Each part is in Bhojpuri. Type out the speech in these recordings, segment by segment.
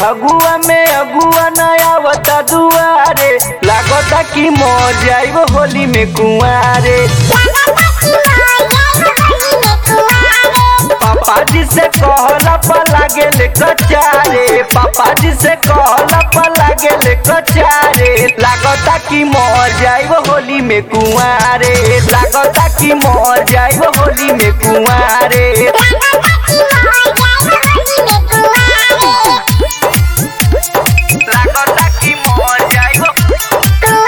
फगुआ में अगुआ नया बता दुआरे लागता कि मर जाइब होली में कुआरे पापा जी से कहला पर लागेले कचारे पापा जी से कहला पर लागेले कचारे लागता कि मर जाइब होली में कुआरे लागता कि मर जाइब होली में कुआरे लागता कि मर जाइब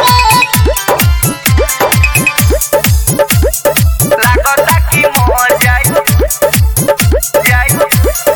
लागता कि मर जाइब जाइब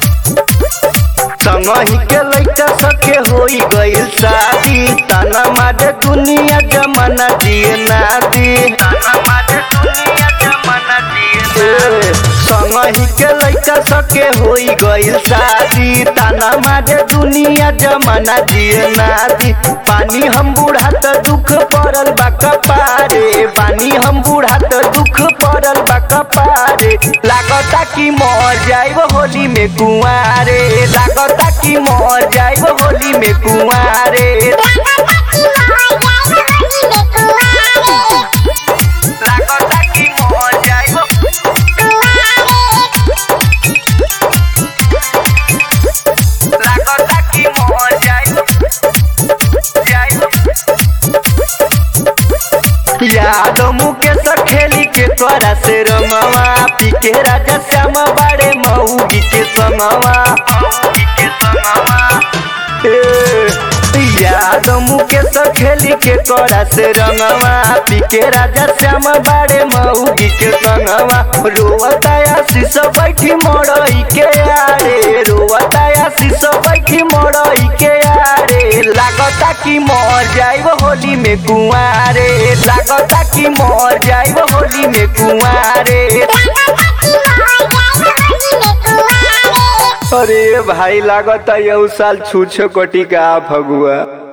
संगही के लइका सके होई गइल शादी तना मारे दुनिया जमाना दिए ना दी तना मारे दुनिया जमाना दिए संगही के लइका सके होई गइल शादी तना मारे दुनिया जमाना दिए ना दी पानी हम बूढ़ा त दुख पड़ल बा कपारे पानी हम बूढ़ा त दुख पड़ल बा कपारे लागता कि मर जाइब होली में कुआरे लागता कि मर जाइब होली में कुआरे लागता कि मर जाइब लागता कि मर जाइब जाइब याद मुकेश खेली के तोरा से रंगवा पी के राजा श्याम बाड़े मऊगी के संगवा मऊगी के संगवा याद मुकेश खेली के तोरा से रंगवा पी के राजा श्याम बाड़े मऊगी के संगवा रोवताया शीश बैठी मोड़ई के आरे रोवताया शीश बैठी मोड़ई के आरे लागता कि मर जाइब होली में कुआरे लागता कि मर जाइब होली में कुआरे अरे भाई लागता यौ साल छूछ कोटी का फगुआ